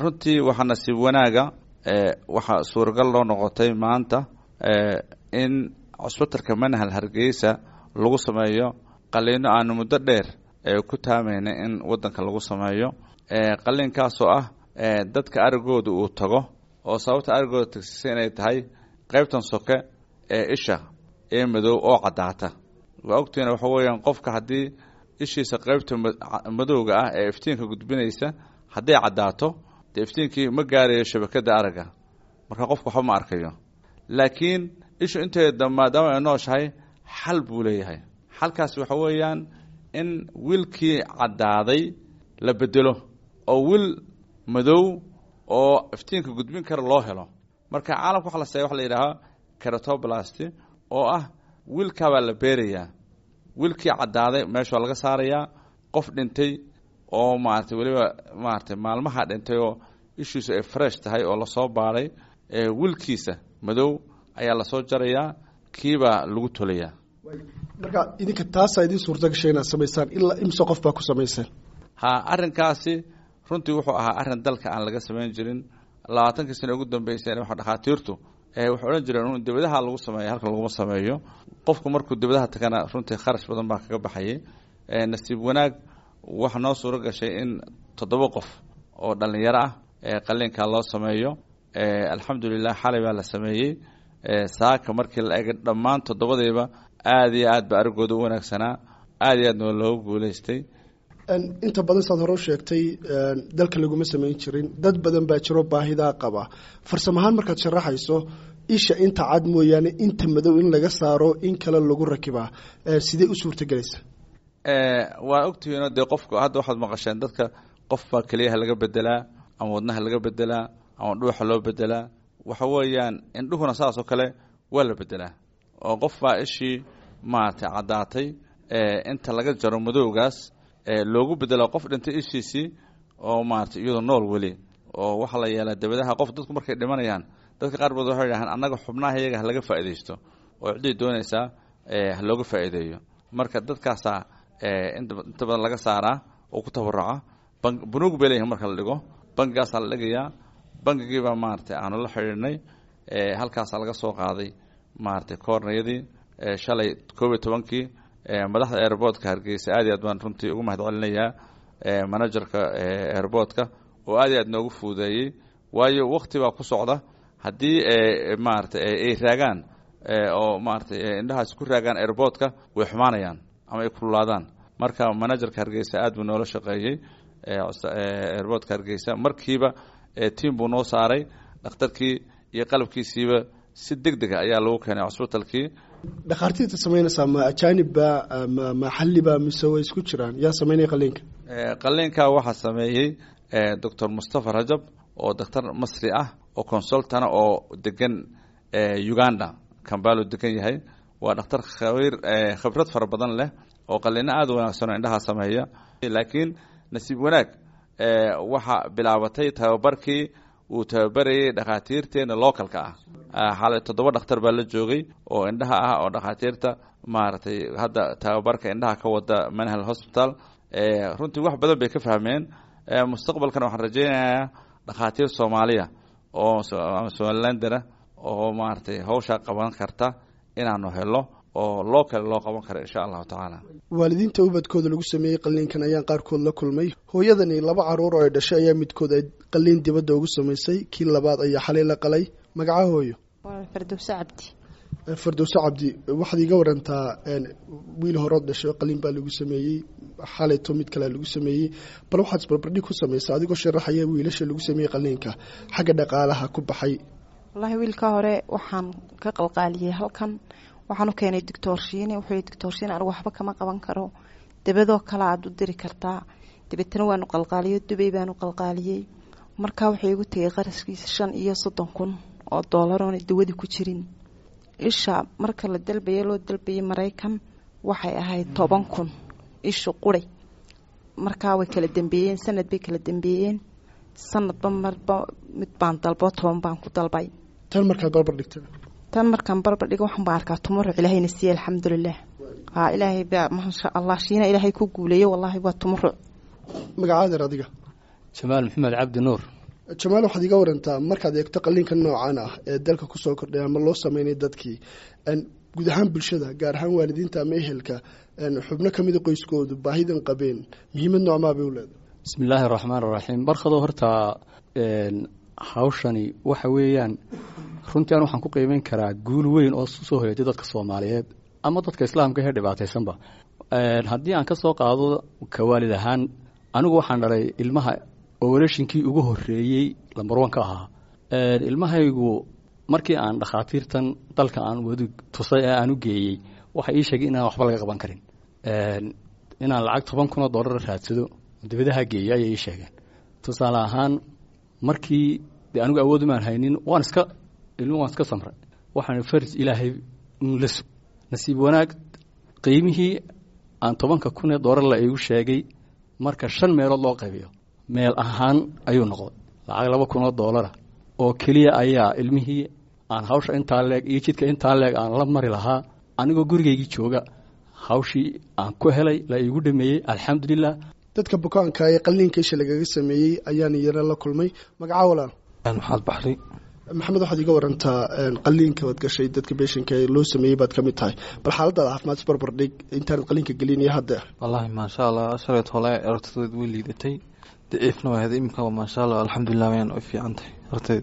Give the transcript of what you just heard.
runtii waxaa nasiib wanaaga waxaa suuragal loo noqotay maanta in cusbitalka manhal hargeysa lagu sameeyo qaliino aanu muddo dheer ku taamayna in wadanka lagu sameeyo qaliinkaasoo ah dadka arigooda uu tago oo sababta arigooda tagsisa inay tahay qaybtan soke ee isha ee madow oo caddaata waa ogtiina waxa weeyaan qofka haddii ishiisa qaybta madowga ah ee iftiinka gudbinaysa hadday caddaato dee iftiinkii ma gaarayo shabakada aragga marka qofka waxba ma arkayo laakiin ishu inteeda maadaama ay nooshahay xal buu leeyahay xalkaas waxa weeyaan in wiilkii caddaaday la bedelo oo wiil madow oo iftiinka gudbin kara loo helo marka caalamka waxa la seeya waxa la yidhaahaa keratoblasti oo ah wiilkaabaa la beerayaa wiilkii caddaaday meesha waa laga saarayaa qof dhintay oo maaragtay weliba maaragtay maalmaha dhintay oo ishiisu ay fresh tahay oo lasoo baadhay wiilkiisa madow ayaa lasoo jarayaa kiibaa lagu tolayaa marka idinka taasaa idiin suurta gashay inaad samaysaan ilaa imse qof baa ku samayseen ha arrinkaasi runtii wuxuu ahaa arrin dalka aan laga samayn jirin labaatankii sano ugu dambeyseen waxa dhakhaatiirtu waxay odhan jireen in dibadaha lagu sameeyo halkan laguma sameeyo qofku markuu dibadaha tagana runtii kharash badan baa kaga baxayay nasiib wanaag waxa noo suuro gashay in toddoba qof oo dhallinyaro ah qaliinkaa loo sameeyo alxamdulilah xalay baa la sameeyey saaka markii la egay dhammaan toddobadiiba aada iyo aad ba arigooda u wanaagsanaa aada iyo aadna loogu guuleystay inta badan saad hore u sheegtay dalka laguma samayn jirin dad badan baa jiro baahidaa qaba farsamo ahaan markaad sharaxayso isha inta cad mooyaane inta madow in laga saaro in kale lagu rakibaa sidee u suurtagelaysa waa ogtihiino dee qofku hadda waxaad maqasheen dadka qof baa keliyaha laga bedelaa ama wadnaha laga bedelaa ama dhuuxa loo bedelaa waxa weeyaan indhuhuna saas oo kale waa la bedelaa oo qof baa ishii maaragtay caddaatay inta laga jaro madowgaas loogu bedelo qof dhintay ishiisii oo maaragtay iyadoo nool weli oo waxaa la yeelaa dabadaha qof dadku markay dhimanayaan dadka qaar baod waxay dhahaan annaga xubnaha iyaga ha laga faa'iidaysto oo ciddii doonaysaa ha looga faa'iideeyo marka dadkaasaa inta badan laga saaraa oo ku tabaruca bunuug bay leeyihin marka la dhigo bangigaasaa la dhigayaa bangigiibaa maaragtay aanu la xidhiidhnay halkaasaa laga soo qaaday maaragtay koornayadii shalay koob iyo tobankii madaxda airboortka hargeysa aad iyo aad baan runtii ugu mahad celinayaa managerka airboortka oo aad iyo aad noogu fuudeeyey waayo wakti baa ku socda haddii maaragtay ay raagaan oo maaragtay indhahaas ku raagaan airboortka way xumaanayaan ama ay kululaadaan marka managerka hargeysa aad buu noola shaqeeyey airboortka hargeysa markiiba tiam buu noo saaray dhakhtarkii iyo qalabkiisiiba si deg dega ayaa lagu keenay cusbitalkii dhakhaartiirta samaynaysaa ma ajaanibba ma maxalliba mise way isku jiraan yaa samaynaya qaliinka qaliinka waxaa sameeyey doctor mustafa rajab oo daktar masri ah oo consultana oo degan uganda kambalo degan yahay waa dhakhtar khabiir khibrad fara badan leh oo qaliino aada u wanaagsan oo indhaha sameeya laakiin nasiib wanaag waxaa bilaabatay tababarkii uu tababarayay dhakhaatiirteena localka ah xalay toddoba dhakhtar baa la joogay oo indhaha ah oo dhakhaatiirta maaragtay hadda tababarka indhaha ka wada manhal hospital runtii wax badan bay ka fahmeen mustaqbalkan waxaan rajeynayaa dhakhaatiir soomaaliya oo somalilandera oo maaragtay hawshaa qaban karta inaanu helo oo loo kale loo qaban karo insha allahu tacaala waalidiinta ubadkooda lagu sameeyey qaliinkan ayaan qaarkood la kulmay hooyadani laba caruur oo ay dhashay ayaa midkood ay qaliin dibadda ugu samaysay kii labaad ayaa xalay la qalay magaca hooyo fardowse cabdi fardowse cabdi waxaad iiga warantaa wiil horood dhashay qaliin baa lagu sameeyey xalayto mid kalea lagu sameeyey bal waxaad isbarbardhig ku samaysa adigoo sharaxaya wiilasha lagu sameeyey qaliinka xagga dhaqaalaha ku baxay wallaahi wiilka hore waxaan ka qalqaaliyey halkan waxaan u keenay doctoorshiine wuxuu doctoorshiine anigu waxba kama qaban karo dabadoo kale aada u diri kartaa dabeetana waanu qalqaaliyo dubay baanu qalqaaliyey markaa wuxuu igu tegay qaraskiisa shan iyo soddon kun oo doolaroona dawadii ku jirin isha marka la dalbaya loo dalbayay maraykan waxay ahayd toban kun ishu quray markaa way kala dambeeyeen sanad bay kala dambeeyeen sanadba marba mid baan dalbo toban baan ku dalbay tan markaad barbar dhigta tan markaan barbar dhigo waxaan baa arkaa tumuruc ilaahayna siiye alxamdulilah haa ilaahay baa maasha allah shiina ilaahay ku guuleeyo wallaahi waa tumuruc magacaadeer adiga jamaal maxamed cabdi nuur jamaal waxaad iga warantaa markaad eegto qaliinka noocan ah ee dalka kusoo kordhay ama loo sameynay dadkii guud ahaan bulshada gaar ahaan waalidiinta ama ehelka xubno kamida qoyskoodu baahidan qabeen muhiimad noocmaa bay u leedahay bismi illaahi araxmaan araxiim barkado horta hawshani waxa weeyaan runtii an waxaan ku qiimeyn karaa guul weyn oo soo hoyatay dadka soomaaliyeed ama dadka islaamka ee dhibaataysanba haddii aan ka soo qaado kawaalid ahaan anigu waxaan dhalay ilmaha oorashinkii ugu horeeyey lambarwan ka ahaa ilmahaygu markii aan dhakhaatiirtan dalka aan wadi tusay ee aan u geeyey waxay ii sheegay inaan waxba laga qaban karin inaan lacag toban kun oo dollar raadsado dibadaha geeyo ayay ii sheegeen tusaale ahaan markii de anigu awood umaan haynin waan iska ilmu waan iska samray waxaan farj ilaahay la sug nasiib wanaag qiimihii aan tobanka kun ee dollar la iigu sheegay marka shan meelood loo qaybiyo meel ahaan ayuu noqday lacag laba kun oo dollara oo keliya ayaa ilmihii aan hawsha intaa leeg iyo jidka intaa leeg aan la mari lahaa anigoo gurigaygii jooga hawshii aan ku helay la iigu dhameeyey alxamdulilah dadka bukaanka ee qaliinka isha lagaga sameeyey ayaan iyana la kulmay magaca walaal maxaad baxri maxamed waxaad iga warantaa qaliinka waad gashay dadka beeshanka ee loo sameeyey baad ka mid tahay bal xaaladaada caafimaad isbarbar dhig intaanad qaliinka gelin iyo hadda wallaahi maasha allah shalayt hole aragtideed way liidatay daciifna waa hada imika maasha allah alxamdulilah wayaan way fiican tahay aragteed